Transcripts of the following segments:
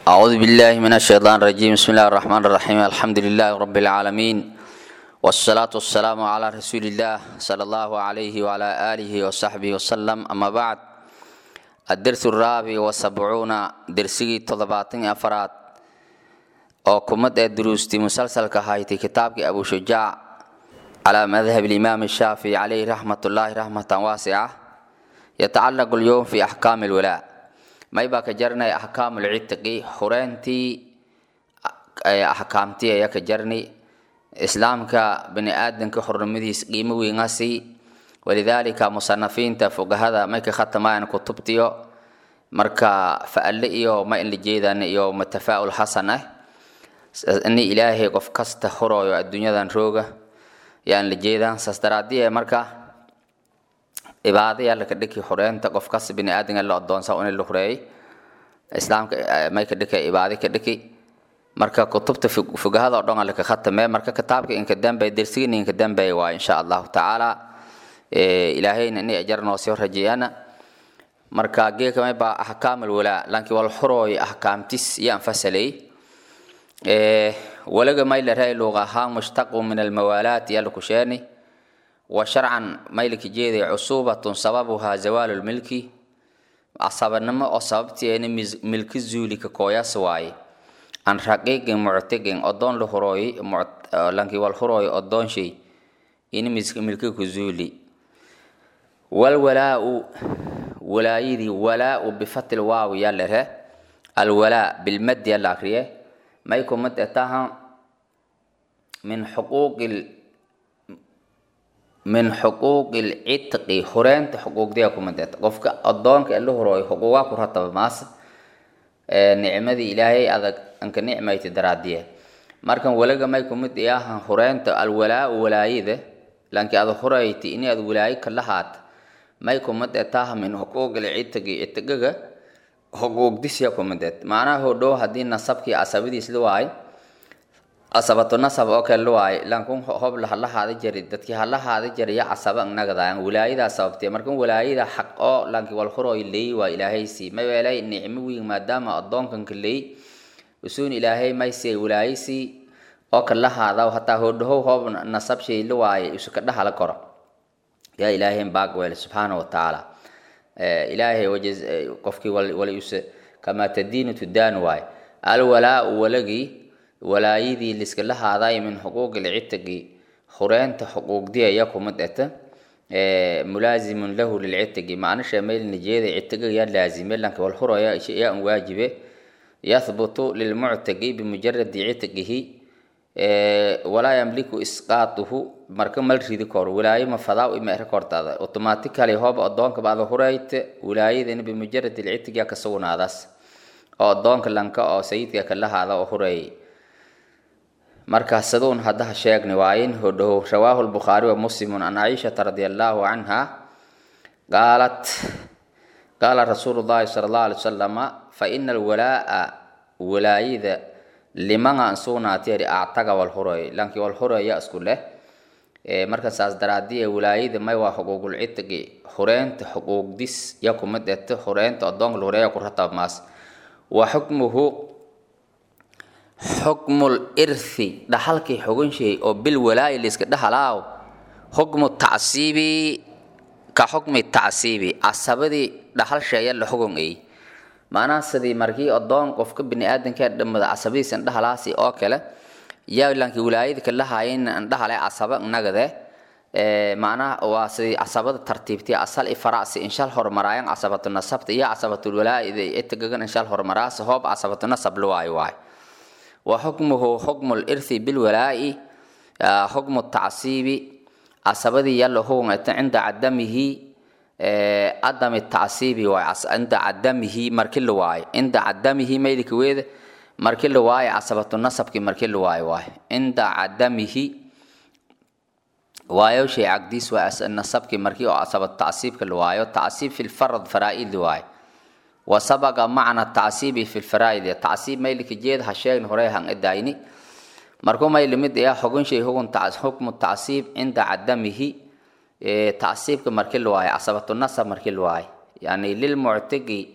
أعوذ بالله من الشيطان الرجيم بسم الله الرحمن الرحيم الحمد لله رب العالمين والصلاة والسلام على رسول الله صلى الله عليه وعلى آله وصحبه وسلم أما بعد الدرس الرابع والسبعون درسي تضباطين أفراد oo kumad ee duruustii musalsalka ahayti kitaabkii abu shujaac calaa madhab alimaam shaafici calayhi raxmatullaahi raxmatan waasica yatacalaqu lyowm fi axkaami lwalaa may baa ka jarnay axkaamu lcitqi xureyntii axkaamtii ayaa ka jarni islaamka bini aadanka xurnimadiis qiimo weynasi walidaalika musanafiinta fogahada may ka khatamayaan kutubtiyo marka fa'ale iyo ma in la jeedaan iyo matafaa'ul xasan ah ini ilaahay qof kasta horooyo adduunyadan rooga yaan la jeedaan saas daraadii marka cibaadaya laka dhiki xureynta qof kasta bini aadamka la adoonsa in la xureeyay islaamka may ka dhiki cibaadi ka dhiki marka kutubta fogahada oo dhan laka khatame marka kitaabka inka dambe dersigina inka dambe waa insha allahu tacaala ilaahayna inay ajar noo soo rajeeyana marka geeka may baa axkaam alwalaa laakiin wal xurooy axkaamtis iyo anfasalay walaga maylaray luuq ahaan mushtaqu min almawaalaat yalaku sheeni wa sharcan maylka jeeday cusuubatun sababuhaa zawaalu lmilki casabanimo oo sababteena milki zuuli ka kooyas waaye an raqiiqin muctiqin odoon la hurooy lanki wal hurooy odoon shay ini milki ku zuuli walwalaau walaayidii walaau bifatil waaw yalere alwalaa bilmadi yala akriye may kumid etaha min xuquuqi min xuquuqi lcitqi hureynta xuquuqdiya kumid eta qofka adoonka la horooyo xuquuqaa ku rataba maas nicmadii ilaahay adag anka nicmayti daraadiye markan walaga may kumid iyahan hureynta alwalaau walaayida lanki ada hureyti ini ad walaayo ka lahaata may kumid etaha min xuquuqi lcitqi citqiga xuquuqdisya kumideed macnaha hodhow haddii nasabkii casabadiis la waayo casabatu nasab oo kale la waayo lankun hob hala haada jari dadkii hala haada jari ya casaba nagadayan walaayadaa sababtee markan walaayada xaq oo lanki walhurooy leey waa ilaahaysi mabeelay nicmo weyn maadaama adoonkanka leey usuun ilaahay mayse walaayaysi oo kala haada hataa hodhow hob nasab shay la waayo isu ka dhahala koro yaa ilaahay baag weel subxaana wa tacaala ilaahay qofkii waliuse kamaa tadiinu tudaan waay alwalaau walagii walaayadii liskala haaday min xuquuqi lcitqi hureynta xuquuqdiya ya kumid eta mulaazimun lahu lilcitqi macna sheemaylna jeeda citqiga yaa laazime lanka walhuraya yaa an waajibe yathbutu lilmuctaqi bimujaradi citqihi walaa yamliku isqaatuhu marka mal ridi koro walaayo ma fadaa ima ere kortaada automatically hoob adoonka baada hurayte walaayadana bimujarad ilcitiga ka sugnaadaas oo adoonka lanka oo sayidka kala haada oo hureeyay marka saduun haddaha sheegni waayin hodhow rawaahu lbukhaari wa muslimun an caishata radi allahu canha qaalat qaala rasuulu llahi sala allahu alay wasalama fa ina alwalaa'a walaayada limanga an sugnaatiyari actaga walhuroy lanki walhuroya isku leh marka saas daraadiye walaayada may waa xuquuqul citqi hureynta xuquuqdis ya kumid eta hureynta adoonka la hureeya ku ratab maas wa xukmuhu xukmul irthi dhaxalkii xugun shay oo bil walaayi liska dhahalaaw xukmu tacsiibi ka xukmi tacsiibi casabadii dhaxal sheeya la xugun ay macnaha sidii markii adoon qofka bini aadanka dhamada casabadiisa indhahalaasi oo kale yaa lanki walaayada kala haayeen indhahale casaba nagade macnaha waa sidii casabada tartiibtii asal i faracsi inshal hormaraayan casabatu nasabta iyo casabatul walaayada itagagan inshal hormaraasi hoob casabatu nasab la waayo waayo wa xukmuhu xukmu lirthi bilwalaa'i xukmu tacsiibi casabadii yalla hugungata cinda cadamihi cadami tacsiibi waay cinda cadamihi marki la waayo cinda cadamihi maydika weeda marki la waayo casabatu nasabki marki la waayo waayo cinda cadamihi waayo shay cagdiis waa nasabki markii oo casabatu tacsiibka la waayo tacsiib fi lfarad faraa'id waayo wa sabaqa macna tacsiibi fi lfaraa'id tacsiib maylika jeed ha sheegni hore han idayni markuu may limid ayaa xugun shay hugun xukmu tacsiib cinda cadamihi tacsiibka markii la waayo casabatu nasab markii la waayo yani lilmuctigi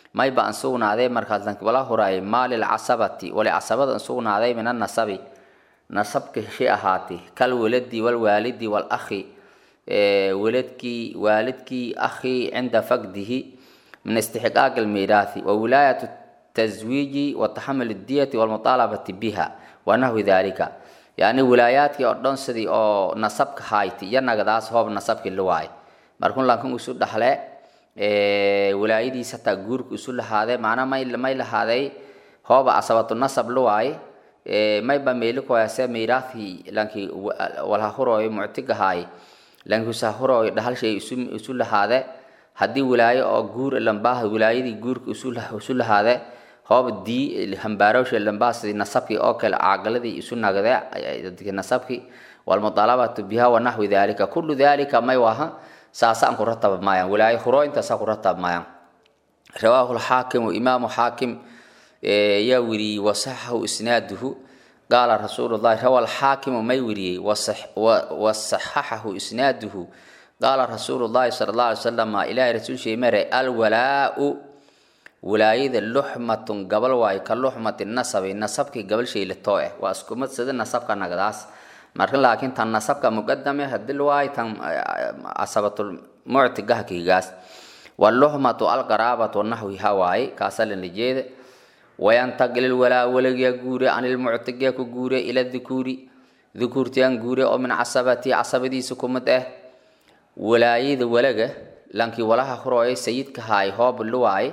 mayba an sugnaaday markaas lanki wala huraayay maalil casabati wali casabada an sugnaaday min annasabi nasabka shi ahaati kal waladi walwaalidi walakhi waladkii waalidkii akhi cinda faqdihi min istixqaaq almiiraathi wa wilaayatu taswiiji wa taxamul diyati walmuطaalabati biha wa nahwi dalika yani wilaayaadkii oo dhan sidii oo nasabka hayti iyo nagadaas hoob nasabkii la waay markun lankan isu dhaxle wilaayadiisa hataa guurka isu lahaade macnaa may may lahaaday hooba asabatu nasab la waay mayba meeli koyase miiraathi lanki walha hurooyo muctigahaay lanki usa hurooyo dhahalshay isu isu lahaade haddii wilaayo oo guur lambaaha wilaayadii guurka isu isu lahaade hooba dii hambaarowsha lambaaha sidii nasabkii oo kale caagaladii isu nagde nasabkii walmuطaalabatu biha wa naxwi dalika kullu dalika may waha saasaan ku ratab maayaan wilaayo hurooyintaasaa ku ratab maayaan rawaahu lxaakimu imaamu xaakim yaa weriyey wasaxahu isnaaduhu qaala rasuulu llahi rawa alxaakimu may weriyey wasaxaxahu isnaaduhu qaala rasuulu llahi sala allah alay wasalam ilaahay rasuulshii mare alwalaau wilaayada luxmatun gabal waayo ka luxmati nasabi nasabkii gabal shaylatoo eh waa isku mid sida nasabka nagdaas marka laakiin tan nasabka muqadame hadil waayo tan casabatul muctigahkigaas waluxmatu alqaraabatu naxwiha waaye kaasa lana jeeda wayantaqil ilwalaa walagiya guure can ilmuctigiya ku guure ila dukuuri dukuurtiyaan guure oo min casabati casabadiisa kumid ah walaayada walaga lankii walaha hurooye sayidka haay hoob luwaay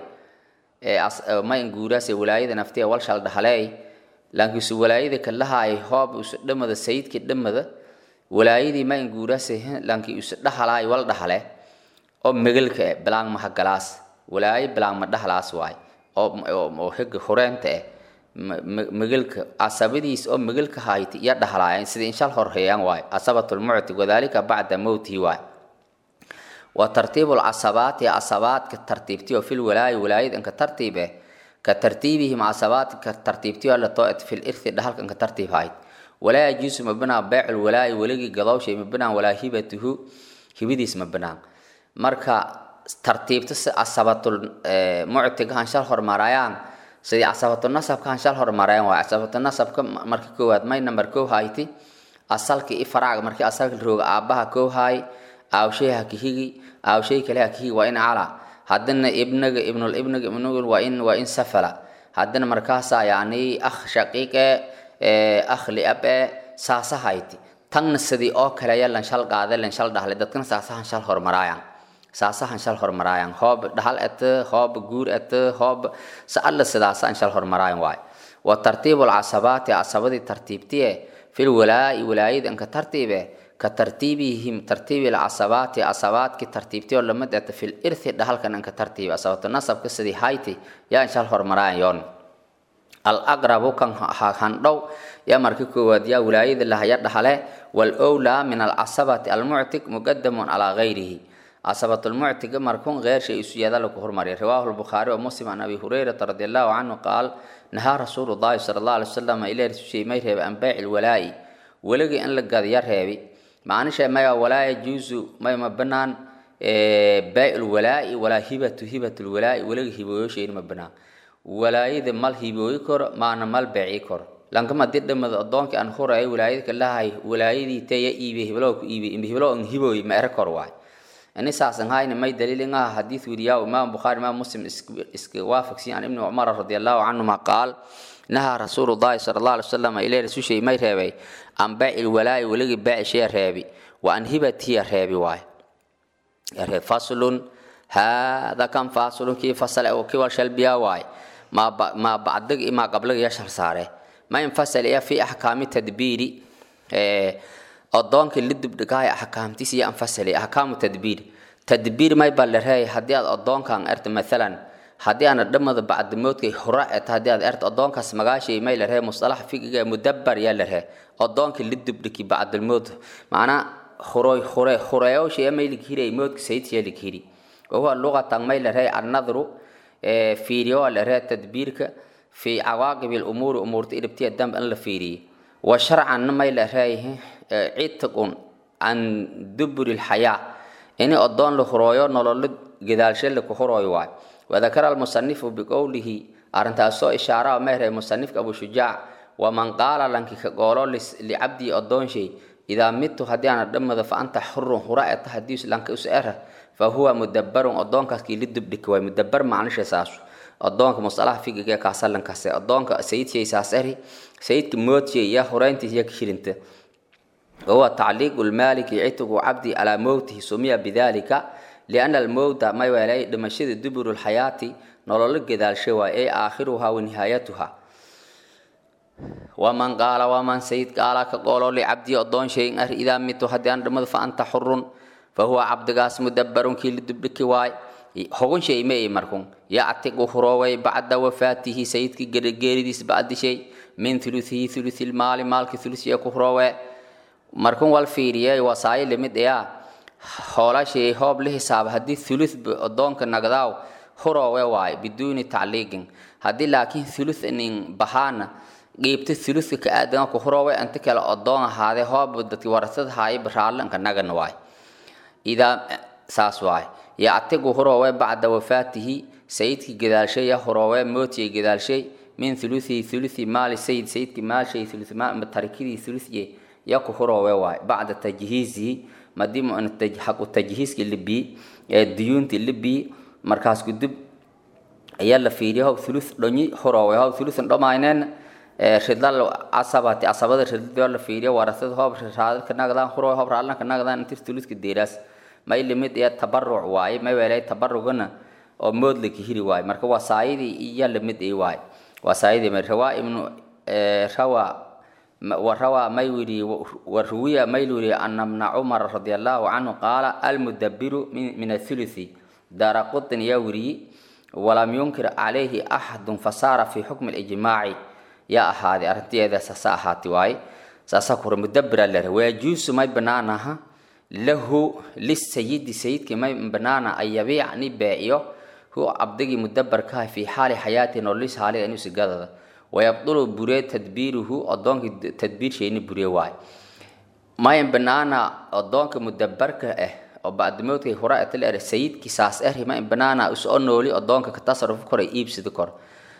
mayn guuraase walaayada naftiya walshal dhahaleey lankiisu walaayada kalahaay hoob isu dhamada sayidkii dhamada walaayadii mayn guuraase lankii isu dhahalaay wal dhahale oo megelka eh bilaan maha galaas walaayo bilaan ma dhahalaas waay oo higa hureenta eh megelka casabadiis oo megelka hayti iyo dhahlaayeen sidii inshal horheeyaan waay casabatulmuctig wadalika bacda mowtihi waay wa tartiibu lcasabaati casabaadka tartiibtiyo fil walaayi walaayad inka tartiib eh ka tartiibihim casabaadka tartiibtiyo latoo fil irthi dhahalka inka tartiib hayd walaa yajuusu mabinaa beecul walaayi weligii gadowshay mabinaan walaa hibatuhu hibadiis mabinaan marka tartiibta si casabatul muctiga hanshal hormarayaan sidii casabatul nasabka hanshal hormarayaan waay casabatul nasabka marka koowaad may number kow hayti asalka i faraaga markii asalka rooga aabaha kow haay aawshay hakihigi aawshay kale hakihigi waa in cala haddana ibnaga ibnul ibnaga ibnugul waa in waa in safala haddana markaasaa yani akh shaqiiqe akh liabe saasa hayti tanna sidii oo kaleya lanshal qaade lanshal dhahle dadkana saasa hanshal hormarayaan saasahan shal hormaraayan hoob dhahal ete hoob guur ete hoob saalla sidaasaan shal hormaraayan waay wa tartiibu lcasabaati casabadii tartiibtiye fil walaa'i walaayada inka tartiibe ka tartiibihim tartiibi lcasabaati casabaadki tartiibtiyo lamid ete fil irthi dhahalkan inka tartiibe casabatu nasabka sidii hayti yaan shal hormaraayan yoon alaqrabu kan handhow yaa marka koowaad yaa walaayada lahaya dhahale wal owlaa min alcasabati almuctig muqadamun calaa gayrihi casabatulmuctiga markun غeer shay isu yaada lagu hormariyay riwaahu lbukhaari wa muslim can abi hurayrata radi allahu canhu qaal nahaa rasuulu llahi sala allah alay wasalam ilaa rasushay may reebe an beyci lwalaa'i weligii in la gadiya reebi macnisha maya walaa yajuusu may ma banaan beyc lwalaa'i walaa hibatu hibat lwalaa'i weliga hibooyoshayn ma banaan walaayada mal hibooyi koro maana mal beeci koro lankama did dhamada adoonkii aan huraya walaayadka lahay walaayadii teya iibe hiblo ku iibe hiblo an hibooyi ma ere kor waay ini saasan hayna may daliilin ah xadiis weriyaa imaam bukhaari imaam muslim iska waafaqsi can ibni cumar radi allahu canhuma qaal nahaa rasuulu llahi sala allah alay wasalam ilay rasushay may reebay an baaci lwalaa'i weligii baacishiya reebi wa an hibatiya reebi waay reeb faslun haada kan faslun kii fasale oo kii wal shalbiya waay maa bacdig imaa qablig iyo shal saare ma infasal iya fi axkaami tadbiiri odoonkii la dubdhigaaya axkaamtiis iyo anfasali axkaamu tadbiir tadbiir may baa la reeyay haddii aad odoonkan erta maalan haddii aana dhamada bacdimoodkay hora eta haddii aad erta odoonkaas magaashay may la reey mustalax figiga mudabbar yaa la ree odoonkii la dubdhigi bacdilmood macnaa huroy hure hureeyowsha may lighiri moodka sayidsiya lighiri wahuwa luqatan may la reey annadru fiiriyo la ree tadbiirka fi cawaaqibi lumuuri umuurta iribtiya damb in la fiiriye wa sharcanna may la reeyahay citqun can duburi lxayaa ini odoon la hurooyo nololo gadaalshe laku hurooyo waay wadakara almusanifu biqowlihi arrintaasoo ishaara meherey musanifka abu shujaac waman qaala lanki ka goolo licabdii odoonshay idaa midtu haddii aana dhammado fa anta xurun hura eta haddii lanka us era fa huwa mudabarun odoonkaas kii la dubdhika waay mudabar macnisha saasu odoonka musalaha figiga kaasalankaase odoonka sayidshey saas eri sayidka moodshay ya horeyntiis ya kashirinta wahuwa tacliiqu lmaaliki citigu cabdi calaa mowtihi sumiya bidalika liana almowta may weelay dhimashada duburu lxayaati nololo gedaalsha waay ee aakhiruha wa nihaayatuha waman qaala waman sayid qaala ka qoolo licabdi odoon shayin ar idaa mitu haddii aan dhimado fa anta xurun fa huwa cabdigaas mudabarun kii la dubdhiki waay hogun shay ma ay markun yactiqu hurooway bacda wafaatihi sayidkii geeridiis bacdishay min thuluthihi thuluthilmaali maalki thulusiya ku huroowe markun wal fiiriyey wasaayo limid ayaa hoolashay hoob la hisaaba haddii thuluth odoonka nagdaaw huroowe waay biduuni tacliiqin haddii laakiin thuluth nin bahaana qiibta thuluthka ka aadan ku huroowe inta kale odoon ahaadee hoob dadki warasad haaya baraalanka nagan waay idaa saas waay yactiqu huroowe bacda wafaatihi sayidkii gadaalshay ya huroowe mootiyay gadaalshay min thuluthihi thuluthi maali sayid sayidkii maalshay thuluth tarikidii thuluthye ya ku huroowe waay bacda tajhiizihi madii xaqu tajhiiski libii ee duyuunti libii markaas kudib ayaa la fiiriya hob thuluth dhonyi huroowe hob thuluthan dhomayneen ridlal casabati casabada ridloo la fiiriya warasada hoob raadalka nagdaan huroowe hoob raalanka nagdaan intir thuluthka deeraas may limid ee tabaruc waaye may weelay tabarugana oo moodlaka hiri waaye marka wasaayadii iya limid ay waaye wasaayadii ma rawaa ibnu rawa وروى ميوري وروي ميلوري أن ابن عمر رضي الله عنه قال المدبر من, من الثلث دار قطن يوري ولم ينكر عليه أحد فصار في حكم الإجماع يا هذه أرتي إذا سساحات واي سأسكر مدبر له ويجوز ما بنانها له للسيد سيد كما بنانا أن يبيع نبائيه هو عبدي مدبر كاه في حال حياته وليس حاله أنه سجده wayabdulu buree tadbiiruhu odoonkii tadbiir shayni buree waay mayan banaana odoonka mudabarka ah oo bacdimoodkay hura atal er sayidkii saas er mayan banaana usoo nooli odoonka ka tasarruf koray iibsida kor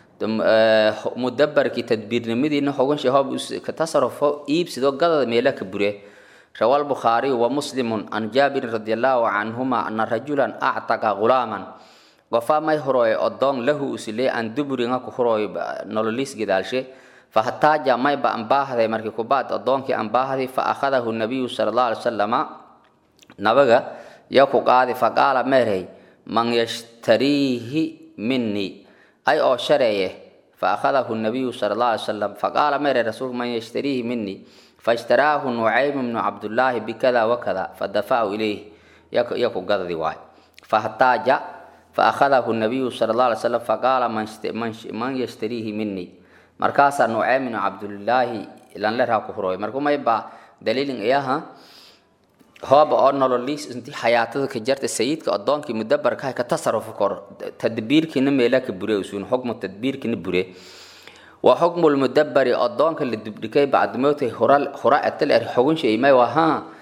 mudabarkii tadbiirnimadiina hogan shahoob ka tasarrufo iibsido gadada meela ka buree روى البخاري ومسلم عن جابر رضي الله عنهما أن رجلا أعتق غلاما qofa may horoy odon lahu usile an duburinga ku horoy nololis gidaalshe fahtaaja may ba ambaahday markii kubaad odoonkii ambaahday fa akhadahu nabiyu sala allahu alay wasalama nabaga ya ku qaadi faqaala meerey man yashtariihi minii ay oo shareeye fa akhadahu nabiyu sala allahu alay wasalam faqaala meerey rasuulku man yashtariihi minii faishtaraahu nucaym bnu cabdullaahi bikada wakada fadafacahu ilayh ya ku gadadi waay fahtaaja فأخذه النبي صلى الله عليه وسلم فقال من يشتريه مني مركاسا نعيم بن عبد الله لان لها كفروي مركو ما يبقى دليل إياها هو بأن لوليس انتي حياتك جرت السيد كأدون كي مدبر كاي كتصرف كور تدبير كي نميلا كبري وسون حكم التدبير كي نبري وحكم المدبر أدون كي لدبركي بعد موته هراء التل حكم شيء ما وها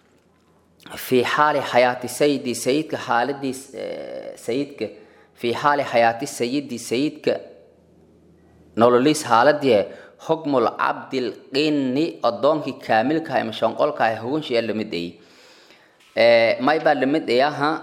في حال حياة سيدي سيدك حالدي سيدك في حال حياة سيدي سيدك نوليس حالدي حكم العبد القني أدونك كامل كاي مشان قول كاي هون شيء لمد أي ما يبقى لمد إياها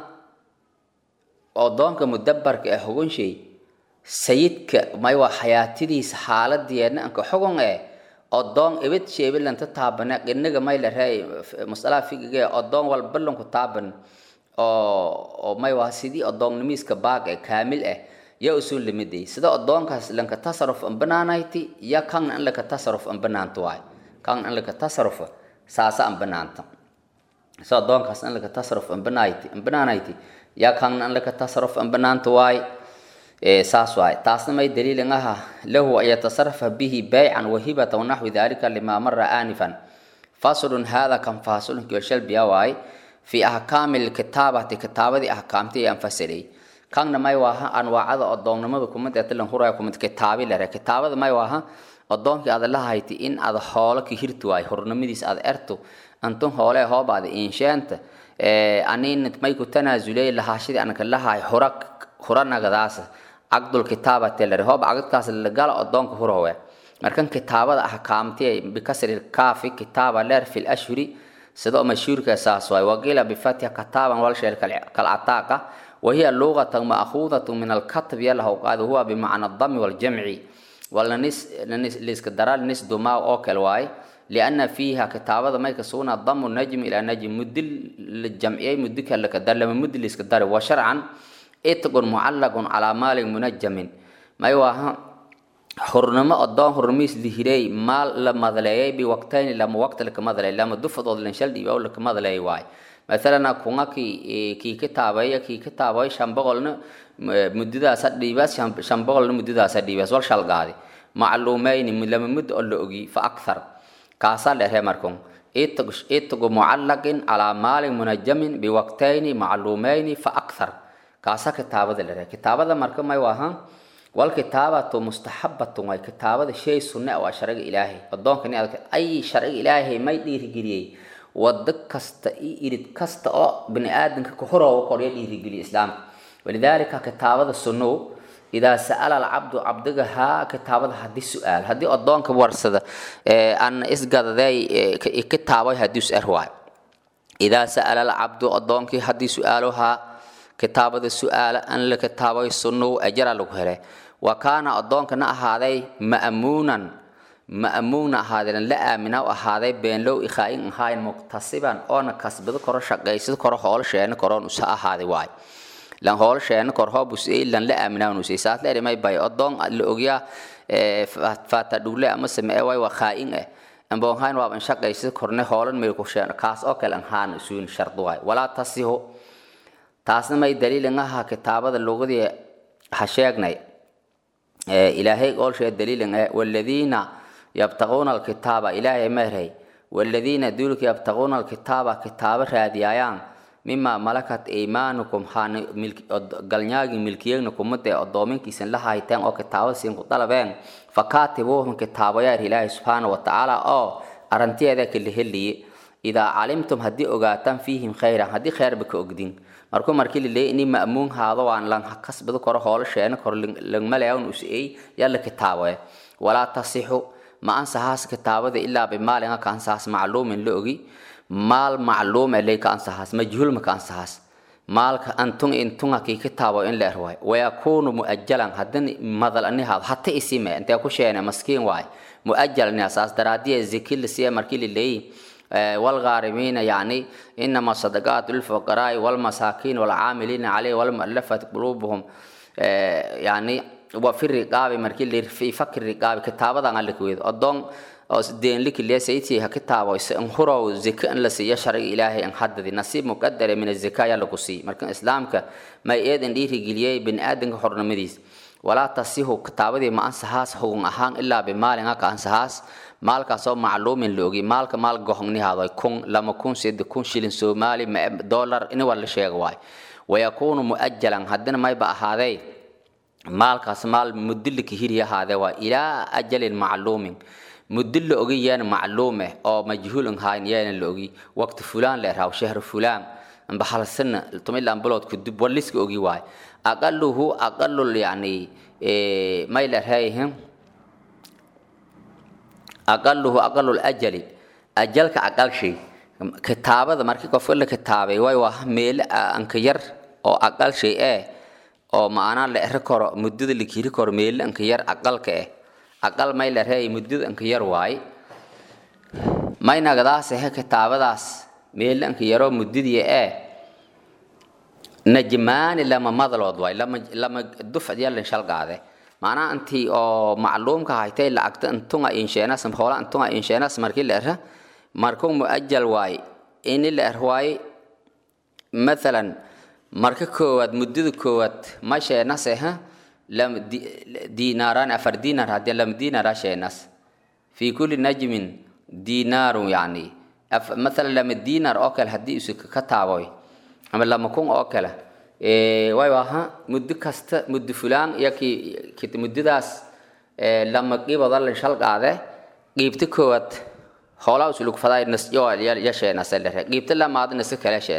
أدونك مدبر كاي هون شيء سيدك ما يبقى حياتي دي حالدي أنك حكم إيه odoon ibid sheebilanta taabane inaga may la raay masalaha figiga odoon walba lanku taaban oo oo may waa sidii odoonnimiiska baag ee kaamil ah yaa usoo limiday sida odoonkaas lanka tasarruf an banaanayti ya kan an laka tasarruf an banaanto waay kan an laka tasarruf saasa an banaanta sida odoonkaas an laka tasarruf an banaanayti an banaanayti ya kan an laka tasarruf an banaanto waay saas waay taasna may daliilin aha lahu an yatasarafa bihi baycan wahibata wanaxwi dalika lima mara aanifan faslun hada kan faslun kioshalbiya waay fi ahkaami lkitaabati kitaabadii ahkaamtii aan fasilay kanna may waaha anwaacada odoonnimada kumid ee tilan huraya kumid kitaabi lere kitaabada may waaha odoonkii aad lahayti in aad hoolo ka hirti waay hornimadiis aad erto antun hoole hoobaada insheenta anin may ku tanaasuley lahaashadii anka lahay hora huranagadaasa caqdul kitaabati lare hoob caqdkaas lagala odoonka hurawe markan kitaabada ahkaamti bikasri kaafi kitaaba leer fi lashhuri sidoo mashhuurka saas waay waqiila bifatha kataaban wal sheel kalcataaqa wahiya luqatan ma'khuudatu min alkatb yalahu qaad huwa bimacna dami waljamci walaliska daral nis dumaa oo kale waay liana fiiha kitaabada may kasugna damu najmi ilaa najmi mudi la jamciyay mudi kale ka dar lama mudi liska dari wa sharcan itqun mucallaqun calaa maalin munajamin may waaha hurnimo odoon hurmiis lihirey maal la madleeyay biwaqtayni lama waqti laka madleey lama dufadood lanshal dhiiba laka madleey waay mathalana kunga ki kii kitaabaya kii kitaabay shan boqolna muddadaasa dhiibaas shan boqolna muddadaasa dhiibaas wal shalgaadi macluumeyni lama muddo oo la ogi fa akthar kaasaa dheeree markun itgu mucallaqin calaa maalin munajamin biwaqtayni macluumeyni fa akthar kaasaa kitaabada dheeree kitaabada marka may waaha والكتابة مستحبة واي كتابة شيء سنة أو شرع إلهي الدون كني أي شرع إلهي ما يدير جري ودك كست يريد كست أو بني آدم كهرة وقرية يدير جري الإسلام ولذلك كتابة السنة إذا سأل العبد عبدها كتابة هذه السؤال هذه الدون كورسة أن إسقط ذي كتابة هذه السؤال هو إذا سأل العبد الدون كي هذه سؤالها kitaabada su-aala an la kitaabay sunnow ajara lagu hele wa kaana addoonkana ahaaday ma'muunan ma'muuna ahaadeen la aamina u ahaaday beenlow ikhaain ahaayn muqtasiban oona kasbado koro shaqaysad koro hoolo sheena koroon usa ahaaday waay lan hoolo sheena kor hoob usay lan la aaminaa usay saas leeri may bay addoon la ogyaa faata dhugle ama samee way waa khaa'in eh amboonhayn waaban shaqaysad korne hoolan meel ku sheena kaas oo kale anhaan isuun shardu waay walaa tasihu taasna may daliilin aha kitaabada lugadii ha sheegnay ilaahay oolshee daliilin eh waladiina yabtaquuna alkitaaba ilaahay meerhay waladiina duulka yabtaquuna alkitaaba kitaabo raadiyaayaan mima malakat aymaanukum haan galnyaagi milkiyeegna kumade odoominkiisan la hayteen oo kitaabo siin ku dalabeen fakaatibuuhum kitaabayaar ilaahay subxaana wa tacaala oo arantiyeeda kala heliye idaa calimtum haddii ogaataan fiihim khayran haddii khayrba ka ogdin markuu markii laleeyay inii ma'muun haado waan lan kasbado koro hoolo sheena koro langmalayawn us'ey yalla kitaaboe walaa tasixu ma ansahaas kitaabada ilaa bimaalin ka ansahaas macluumin la ogi maal macluum eley ka ansahaas majhuul ma ka ansahaas maalka antun intunga kii kitaabo in la erwaay wayakuunu mu'ajalan haddin madal ani haado hata isime intee ku sheene maskiin waay mu'ajal ani asaas daraadiya ziki lasiya markii laleeyay والغارمين يعني إنما الصدقات للفقراء والمساكين والعاملين عليه والمؤلفة قلوبهم يعني وفي الرقاب مركي في فك الرقاب كتابة عن الكويد أدون دين لك اللي سيتي كتابة انخروا زكاة لسي يشرع إلهي أن حدد نصيب مقدر من الزكاة يلقسي مركن إسلامك ما يأذن ديري قليي بن آدم حرن مديس ولا تصيح كتابة ما أنسهاس هو أهان إلا بمال هكا أنسهاس maalkaasoo macluumin la ogi maalka maal gohongni haadoy kun lama kun sed kun shilin soomaali dollar ini waa la sheega waay wayakuunu mu'ajalan haddina mayba ahaadey maalkaas maal mudilika hiri ahaadee waa ilaa ajalin macluumin muddo la ogi yeena macluume oo majhuulin hayn yeena la ogi waqti fulaan la eraaw shahru fulaan amba hal sana tumilaan bilood kudib waliska ogi waay aqaluhu aqalul yani may la eraayihin aqaluhu aqalu ajali ajalka aqal shay kitaabada markii qofka la kitaabay way waa meel anka yar oo aqal shay eh oo maana la eri karo muddada la kiri karo meel anka yar aqalka eh aqal may la reey muddada anka yar waay may nagadaas eh kitaabadaas meel anka yaro muddadii eh najmaani lama madalood waay lama lama dufcad yalan shalgaade macnaha intii oo macluumka haytay lacagta intunga insheenas hoola intunga insheenas markii la era markuu muajal waay ini la er waay mathalan marka koowaad muddada koowaad ma sheenas eha lam diinaaraan afar diinaar haddii lam diinaara sheenas fi kulli najmin diinaarun yani mathalan lama diinaar oo kale haddii isu ka taaboy ama lama kun oo kale way aha muddo kasta muddo fulaan iyo ki muddadaas lama qiibada la shal qaade qiibta koowaad hoolaa usulug faday nas yo ya sheenas lere qiibta lamaad nas kale sheenas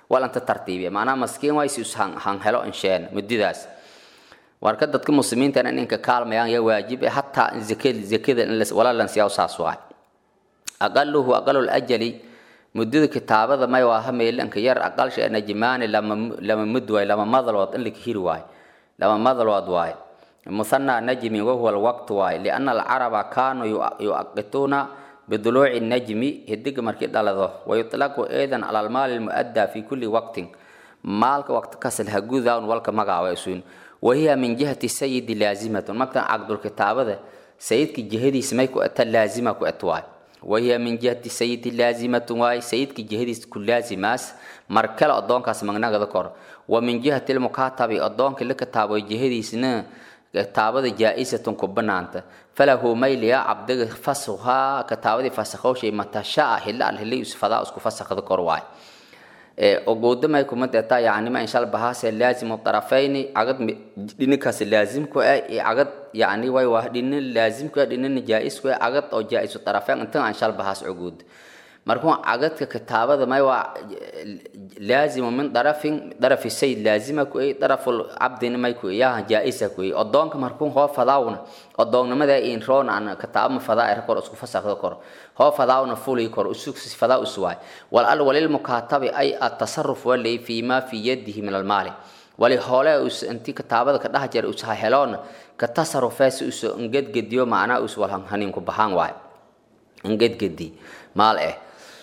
walanta tartiibiya macnaha maskiin waay si han helo insheen muddadaas warka dadka muslimiinta in inka kaalmayaan ya waajib eh hataa zakada zakada in wala lan siyaa saas waay aqaluhu aqalul ajali muddada kitaabada may waa hameelanka yar aqalsha najmaani lama lama mud waay lama madalood in la hiri waay lama madalood waay مثنى نجم وهو الوقت واي لأن العرب كانوا يؤقتون بضلوع النجم هدق مركي دلده ويطلق أيضا على المال المؤدى في كل وقت مالك وقت كسل هجوذا والك مقع ويسون وهي من جهة السيد لازمة مكتن عقد الكتابة ده سيدك جهدي سميكو أتى لازمة كأتواي وهي من جهة السيد لازمة واي سيدك جهدي كل لازماس مركل أدون كاس مغنى ذكر ومن جهة المكاتب أدون كل كتاب جهدي سنة kitaabada jaa-isatun ku banaanta falahu mayliya cabdiga fasakhaa kitaabadii fasakhow shay matashaa hila al hilay usfadaa isku fasakhda kor waay ogoodamay kuma deetaa yacnima inshal bahaase laazimu tarafayni cagad dhinikaas laazimku ah iyo cagad yacni way waa dhinin laazimku ah dhinina jaa-isku ah cagad oo jaa-isu tarafayn intan anshal bahaas ogood markuu cagadka kitaabada may waa laazimu min darafin darafi sayid laazima ku ay daraful cabdina may ku yaha jaa-isa ku ay odoonka markuu hoo fadaawna odoonnimada in roon aan kitaaba ma fadaa er kor isku fasakda kor hoo fadaawna fuli kor usug fadaa uswaay wal al walil mukatabi ay at-tasarruf wali fi ma fi yadihi min al-mali wali hoole us inti kitaabada ka dhax jar us heloon ka tasarrufees us ngedgediyo macnaa us wal hanin ku baxaan waay ngedgedi maal eh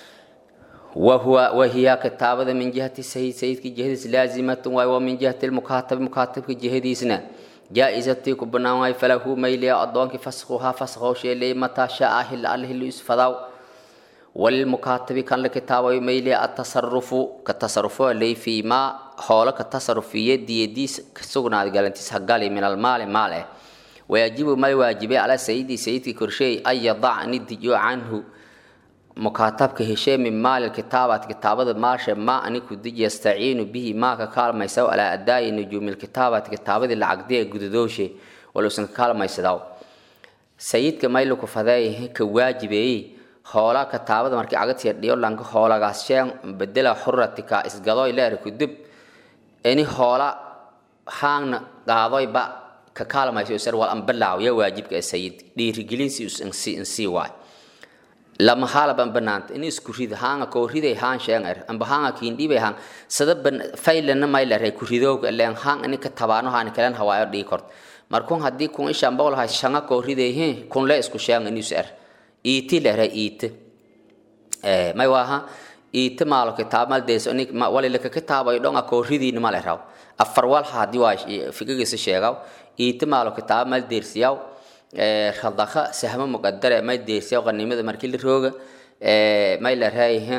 وهو وهي كتابة من جهة السيد سيد كي جهديس لازمة ومن جهة المكاتب مكاتب كي جهديسنا جائزة كبنا واي فله ميلي أدوان كي فسخوها فسخو شيء لي متى شاء أهل الله اللي يسفضاو والمكاتب كان لكتابة ميلي التصرف كتصرف لي في ما حول كتصرف في يد يديس كسوغنا قال انت سهقالي من المال ماله ويجب ما يواجب على سيدي سيدي كرشي أن يضع ندجو عنه mukaatabka heshee min maali kitaabat kitaabada maashe maa aniku dij yastaciinu bihi maa ka kaalmaysaw alaa adaayi nujuumi kitaabat kitaabadii lacagdiya gudadooshe waluusan ka kaalmaysadaa sayidka mayluku fadeey ka waajibeeyey hoola kitaabada markii cagatiya dhiyo lanka hoolagaas sheen bedela xuratika isgadoy leer kudub ini hoola haangna qaadoyba ka kaalmaysa sar wal ambalaaw ya waajibka sayid dhiirigelinsi insii waay lama hala ban banaanta in isku rid haanga ko riday haan sheen er amba haanga kiin dhibay haan sada ban faylana may la ray ku ridoog leen haan ani ka tabaano haan kalan hawaayo dhii kort markun haddii kun ishaan bool hay shanga ko riday he kun le isku sheen in er iiti le ray iiti eh may waha iiti maalo kitaab mal dees ani wali la ka kitaabayo dhonga ko ridiin mal raw afar wal haddii waa fikigiisa sheegaw iiti maalo kitaab mal deersiyaw radaka sahmo muqadare may deersiya qanimada markii la rooga may la raayaha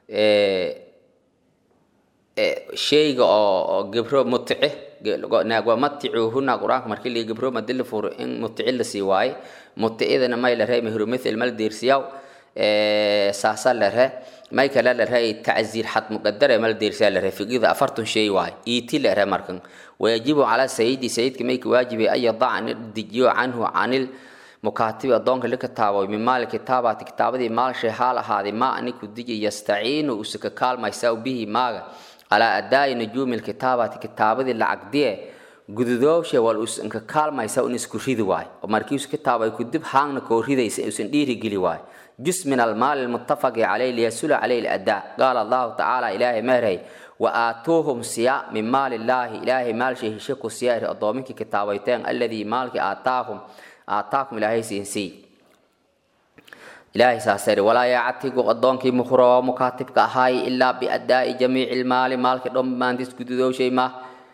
shayga oo gabro mutice naagwa maticuuhuna qur-aanka markii la gabro madi la furo in mutici la sii waaye muticidana may la raay mahru mithil mal deersiyaw saasa la raa may kale la raay tacziir xad muqadare mal deersiya la raa fiqida afartan shay waaye iiti la raa markan ويجب على سيدي سيدك ميك واجب أن يضع الدجيو عنه عن المكاتب أدونك لكتابة من مال كتابة كتابة مال شهالة هذه ما أنك الدجي يستعين وسك كال ما يساو به ما على أداء نجوم الكتابة كتابة العقدية gududowshe wal us inka kaalmaysa un isku ridi waay oo markii us kitaab ay ku dib haangna koo ridaysa usan dhiiri geli waay jus min almaal almuttafaqi calayh liyasula calayh aladaa qaala allahu tacaala ilaahay meeray وآتوهم سيا من مال الله إلهي مال شيء شكو سيا أضامك كتابيتين الذي مالك آتاهم آتاكم إلهي سينسي إلهي ساسر ولا يعتق أضامك مخرى مكاتبك هاي إلا بأداء جميع المال مالك دم ما أنتس كدودو شيء ما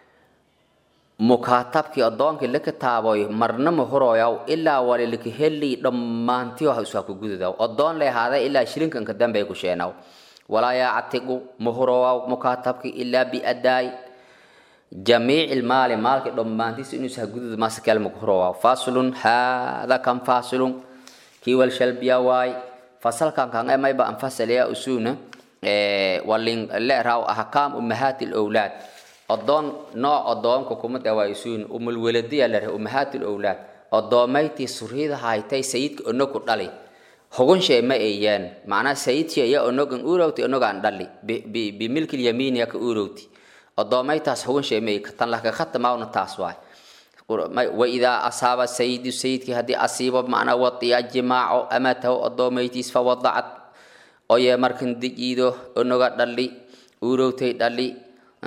مكاتبك أضامك لك تابوي مرنا مخرى يو إلا ولي لك هلي دم ما أنتيو هسوكو كدودو أضام لي هذا إلا شرين كان كدام بيكو شيناو ولا يعتق مهروا مكاتبك إلا بأداء جميع المال مالك دمانتيس إنه سهجود ما سكال مهروا فاصل هذا كم فاصل كي والشلب يا واي فصل كان كان ما يبقى انفصل يا أسونا إيه واللين لا راو أحكام أمهات الأولاد أضون نوع أضون كوكمة وايسون أم الولدية لره أمهات الأولاد أضوميتي سريد هايتي سيدك أنك دالي hugunshe ma eeyaan macnaa sayidki ya onogan urowti onogaan dhali bimilki lyamiin ya ka urowti odoomaytaas hugunshe ma tan laka khatamaawna taas waay waidaa asaaba sayidu sayidkii haddii asiibo macnaa wadiya jimaaco amatahu odoomaytiis fawadacad oye markan dijiido onoga dhali urowtay dhali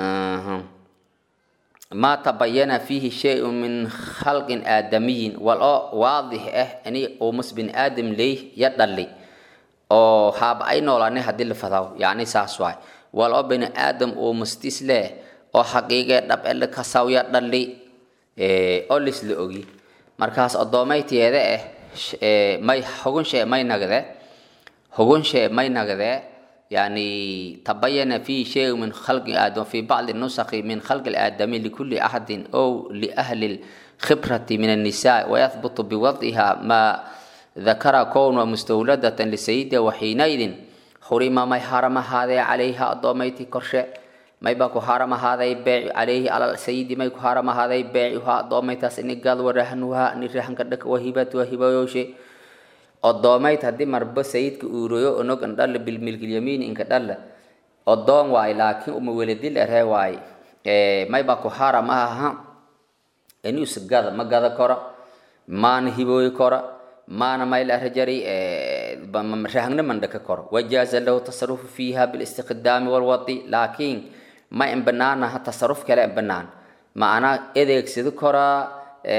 maa tabayana fiihi shay-un min khalqin aadamiyin wal oo waadix ah ini umas bin aadam leey ya dhali oo haaba ay noolaane haddii la fadaw yacni saas waay wal oo bini aadam umastis leh oo xaqiiqee dhab ele kasaw ya dhali oo lisla ogi markaas odoomayteeda ah may hugunshe may nagde hugunshe may nagde يعني تبين فيه شيء من خلق آدم في بعض النسخ من خلق الآدمي لكل أحد أو لأهل الخبرة من النساء ويثبت بوضعها ما ذكر كون مستولدة لسيدة وحينئذ حرم ما حرم هذا عليها أضوميتي كرشة ما يبقى حرم هذا يبيع عليه على السيد ما يكون حرم هذا يبيعها أضوميتها سنقال ورهنها نرهن كدك وهبة وهبة يوشي odoomayd haddii marba sayidka uuroyo onog andhalla bilmilkilyamiin inka dhalla odoon waay laakiin uma weladil eree waay mayba ku haram ahaha inuus gada ma gada koro maana hibooyi koro maana mayl arajari rahangna mandhaka koro wajaaza lahu tasarufu fiiha bilistiqdaami walwadi laakiin ma in banaanaha tasaruf kale in banaan macnaa edeegsado koraa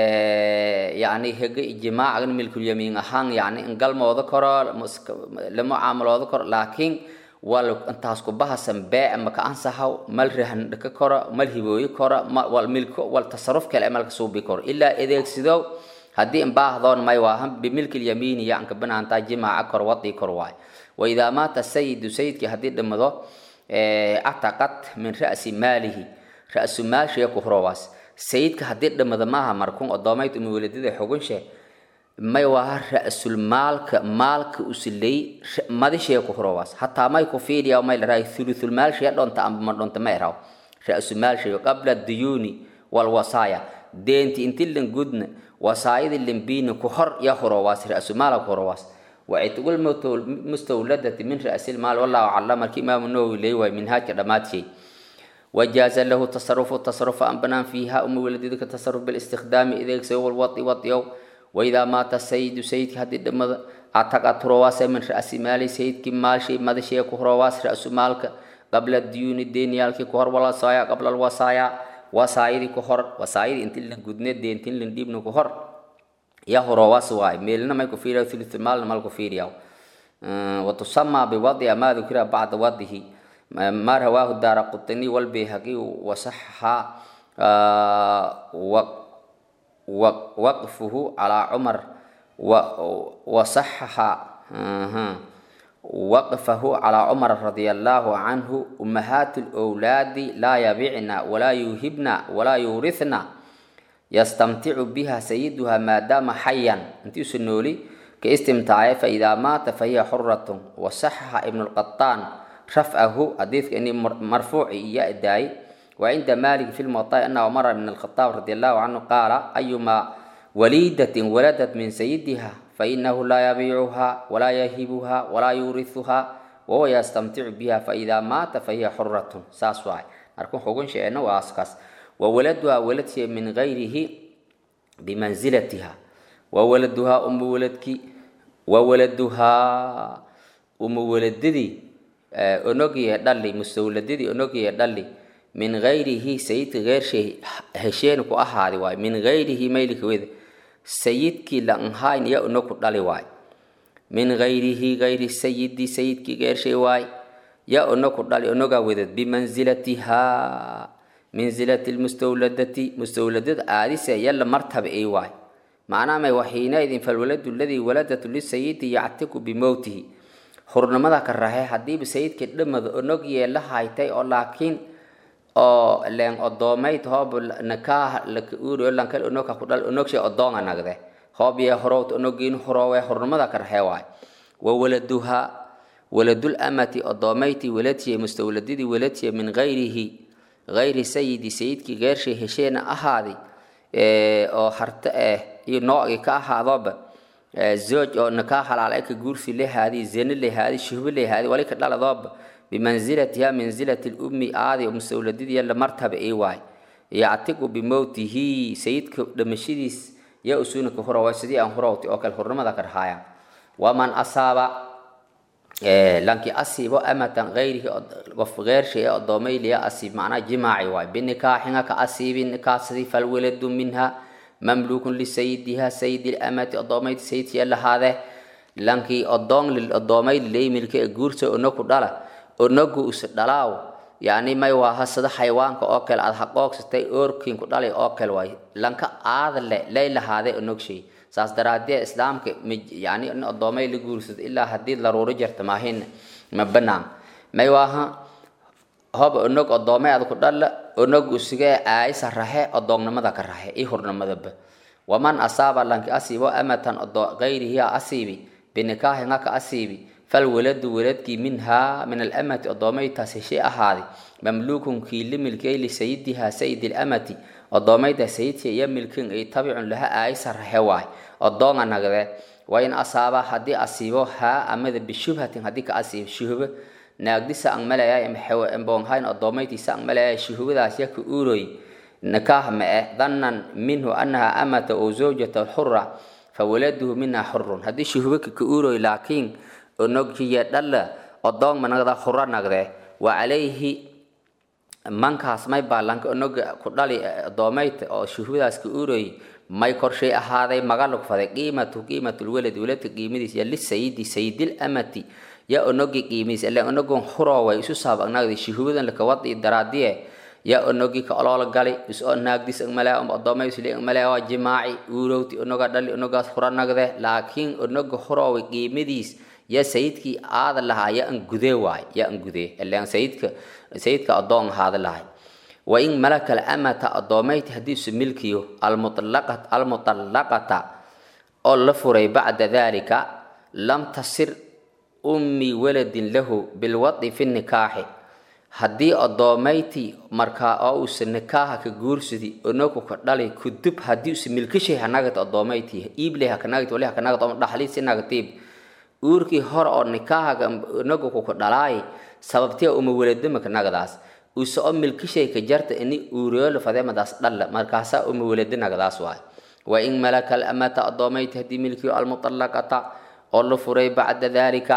yani hege ijmaacan milkulyamiin ahaan yani in galmooda koro la mucaamalooda koro laakiin wal intaas ku bahasan bee maka ansahaw mal rahan dhaka koro mal hibooyi koro wal milko wal tasaruf kale malka suubi koro ilaa adeegsido haddii in baahdoon may waahan bimilkilyamiini ya anka banaantaa jimaaca kor wadii kor waay waidaa maata sayidu sayidkii haddii dhimado cataqat min ra'si maalihi ra'su maalshiya ku horowaas sayidka haddii dhimada maaha markuun odoomayd uma weladada xugunshe may waa ra-sul maalka maalka usilay madishee ku horowaas hataa may ku fiiriya may laraay thuluthul maalshee dhonta amba ma dhonta ma eraw ra-sul maalshee qabla duyuuni walwasaaya deenti inti lan gudna wasaayadi lambiini ku hor ya horowaas ra-sul maala ku horowaas wacitgul mustawladati min ra-sil maal wallahu aclam markii imaamu nawowi leeyahay minhaajka dhammaadshey وجاز له تصرف التصرف أن بنان فيها أم ولدك تصرف بالاستخدام إذا سوى الوطي وطيو وإذا مات السيد سيد هدي الدم أعتقد رواس من رأس مال سيد كمال شيء ماذا شيء كهرواس رأس مالك قبل الديون الدين يالك كهر ولا صايا قبل الوصايا وصايد كهر وصايد انت اللي قدنا الدين تين اللي ديبن كهر يا هرواس واي ميلنا ما يكفير ثلث المال ما يكفير ياو أه وتسمى بوضع ما ذكر بعد وضعه ما رواه الدار قطني والبيهقي وصحح وقفه على عمر وصحح وقفه على عمر رضي الله عنه أمهات الأولاد لا يبيعن ولا يوهبن ولا يورثن يستمتع بها سيدها ما دام حيا انت سنولي كاستمتاع فإذا مات فهي حرة وصحح ابن القطان رفعه حديث أني مرفوع إياه الداي وعند مالك في الموطأ أن عمر بن الخطاب رضي الله عنه قال أيما وليدة ولدت من سيدها فإنه لا يبيعها ولا يهبها ولا يورثها وهو يستمتع بها فإذا مات فهي حرة ساسواي أركون حقون شيئا واسكاس وولدها ولد من غيره بمنزلتها وولدها أم ولدك وولدها أم ولددي onogiya dhali mustawladadii onogiya dhali min gayrihi sayidka geershay hesheen ku ahaadi waay min gayrihi maylika weda sayidkii la anhayn ya onoku dhali waay min gayrihi gayri sayidi sayidkii geershay waay ya onoku dhali onogaa wedad bimanzilatiha manzilati lmustawladati mustawladad aadise yalla martaba ay waay macnaa may waxiinaidin falwaladu ladii waladatu lisayidi yactiku bimowtihi hurnimada ka rahe haddiiba sayidkii dhamada onog yeela haytay oo laakiin oo leen odoomayd hoob nakaah laka uuriyo lankal onogka ku dhal onogshay odoonga nagde hoob yee horowt onogiin horoowe hurnimada ka rahe waay wa waladuha waladul amati odoomayti waladsiye mustawladidii waladsiye min gayrihi gayri sayidi sayidkii geershay hesheena ahaadi oo harta eh iyo noocii ka ahaadoba zooj oo nikaa halaal ay ka guursi lehaadi zene lehaadi shuhbo lehaadi wali ka dhaladooba bimanzilatiha manzilati lummi aadi oo mustawladidiya la martaba ii waay yactiqu bimowtihi sayidka dhamashadiis yaa usuuna ka hurawa sidii aan hurawti oo kale hurnimada ka dhahaaya waman asaaba lanki asiibo amatan gayrihi qof geershay ee odoomayliya asiib macnaa jimaaci waay binikaaxinga ka asiibi nikaasadii falwaladu minha mamluukun lisayidiha sayidi lamati odoomayd sayidkiya lahaade lankii odoon odoomaylilay milka ee guursa onaku dhala onagu is dhalaaw yani may waaha sida xayawaanka oo kale aad haqoogsatay oorkiin ku dhalay oo kale waay lanka aadale lay lahaade onogshay saas daraadee islaamka yani in odoomay la guursado ilaa haddii daruuro jirta maahin ma banaan may waaha hob onog odoomay ad ku dhalla onog usigee aayisa rahe odoonnimada ka rahe i hurnimadaba waman asaaba lanki asiibo amatan gayrihi asiibi binikaahinga ka asiibi falwaladu waladkii minhaa min alamati odoomaytaas heshay ahaaday mamluukun kii la milkiyay lisayidiha sayidi lamati odoomayda sayidka iyo milkin ay tabicun laha aayisa rahe waay odoonga nagde waa in asaaba haddii asiibo haa amada bishubhatin haddii ka asiibo shuhubo naagdisa ang malaya mbonghayn odoomaytiisa ang malaya shuhubadaas yaka uuroy nikaah ma eh dhannan minhu annaha amata oo zawjata xura fawaladuhu minha xurun haddii shuhubo ka uuroy laakiin onoghiya dhalla odoon managda hura nagde wa calayhi mankaas may baalanka onoga ku dhali odoomayta oo shuhubadaas ka uuroy may korshay ahaaday magalug faday qiimatu qiimatulwalad waladka qiimadiis ya lisayidi sayidil amati ya onogi qiimiis ile onogon huroway isu saabagnagdi shuhubadan lakawadi daraadiye ya onogi ka oloola gali is oo naagdis angmalea odoomay isli angmalea waa jimaaci uurowti onoga dhali onogaas hura nagde laakiin onoga huroway qiimadiis ya sayidkii aada lahaa ya an gudee waay ya an gudee ileen sayidka sayidka adoon ahaada lahay wain malaka lamata adoomayti haddiisu milkiyo almuطallaqata oo la furay bacda dalika lam tasir ummi waladin lahu bilwadi fi nikaaxi haddii adoomayti markaa oo uusa nikaaha ka guursadi onoku ka dhali kudub haddii usa milkishay hanagat adoomayti iibley hakanagat wali hakanagat oma dhaxli sinagatiib uurkii hore oo nikaahaga onogu ku ka dhalaay sababtee uma waladama kanagadaas use oo milkishay ka jarta ini uuriyoolo fadeemadaas dhalla markaasaa uma walada nagadaas waay wa in malaka alamata adoomayti haddii milkiyo almuطallaqata oo la furay bacda dalika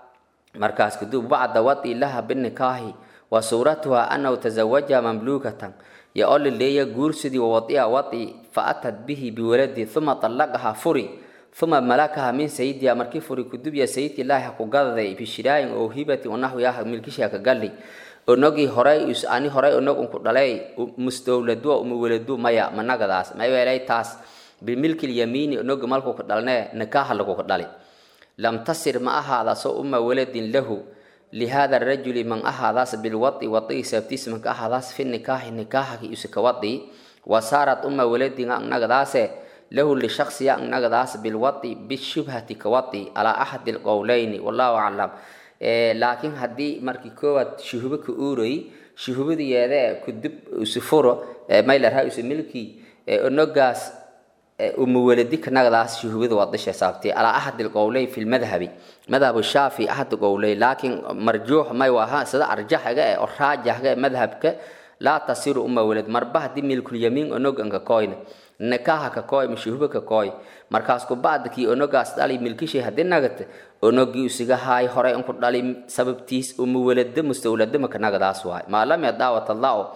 markaas kadub bacda wadi laha binikaahi wa suuratuha anahu tazawaja mamluukatan ya oo laleeya guursidii wawadia wadi faatad bihi biwaladi uma طallaqaha furi uma malakaha min sayidiha markii furi kudubya sayidki ilaahi ku gadaday bishiraayin oo hibati onaxwiyaha milkishaa ka gali onogii horay ani horay onog unku dhalay mustowladu uma waladu maya managadaas mayeelay taas bimilki lyamiini onoga malku ka dhalnee nikaaha lagu ka dhali lam tasir ma ahaadaso uma waladin lahu lihada rajuli man ahaadaas bilwadi wadigi sabtiis manka ahaadaas fi nikaahi nikaahaki usika wadi wasaarat uma waladin nagadaase lahu lishaksiya nagadaas bilwadi bishubhati kawadi calaa axadi lqowleyni wallahu aclam laakiin haddii markii koowaad shuhubo ka uuroy shuhubadiyeede kudub usufuro maylarha usu milki onogaas umawaladi kanagadaas shuhubada waa disha saabtay calaa axad lqowley fi lmadhabi madhab shaafi axad qowley laakiin marjuux may waha sida arjaxaga ee oo raajaxga ee madhabka laa tasiru uma walad marba haddii milkulyamiin onogan ka koyna nikaha ka koy mashuhuba ka koy markaas ku bacdakii onogaas dhali milkishay haddii nagata onogii usiga haay horay unku dhali sababtiis uma walada mustawladama kanagadaas waay maa lam yadaawat allahu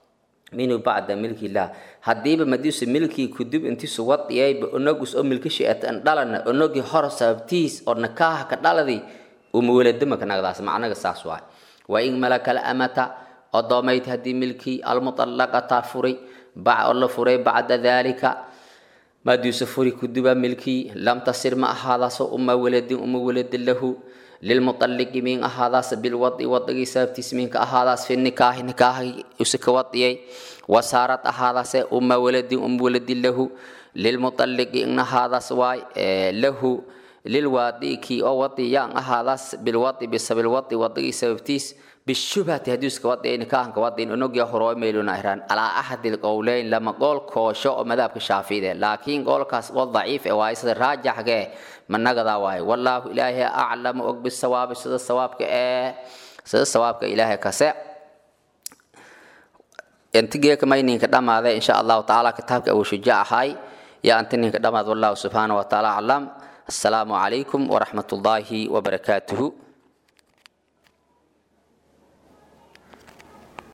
minhu bacda milkilah haddiiba madiisu milkii kudub intiisu wadiyayba onogus oo milkishay atan dhalana onogii hor sababtiis oo nikaha ka dhaladi uma waladama kanagadaas macnaga saas waay wa in malaka lamata odoomayd haddii milkii almuطallaqata furay oo la furay bacda dalika madiisu furi kuduba milkii lam tasir ma ahaadaso uma waladin uma waladin lahu lilmuطalliqi min ahaadaas bilwadi wadagii sababtiis minka ahaadaas fi nikaahi nikaahi usika wadiyay wasaarad ahaadaase uma waladin uma waladin lahu lilmuطalliqi in ahaadaas waay lahu lilwaadi kii oo wadi yaan ahaadaas bilwadi bisabilwadi wadagii sababtiis bishubhati hadiiska wadi nikahanka wadi onogya horoo meeluna iraan alaa axadi lqowleyn lama qool koosho oo madhabka shaafiide laakiin qoolkaas oo daciif ee waaye sida raajaxgee managadaa waaye wallaahu ilaahay aclamu og bisawaabi sida sawaabka ee sida sawaabka ilaahay kase intigeeka mayninka dhamaaday insha allahu tacaala kitaabka abu shujaac ahay yaa antininka dhamaad wallahu subxaana wa tacaala aclam السلام عليكم ورحمة الله وبركاته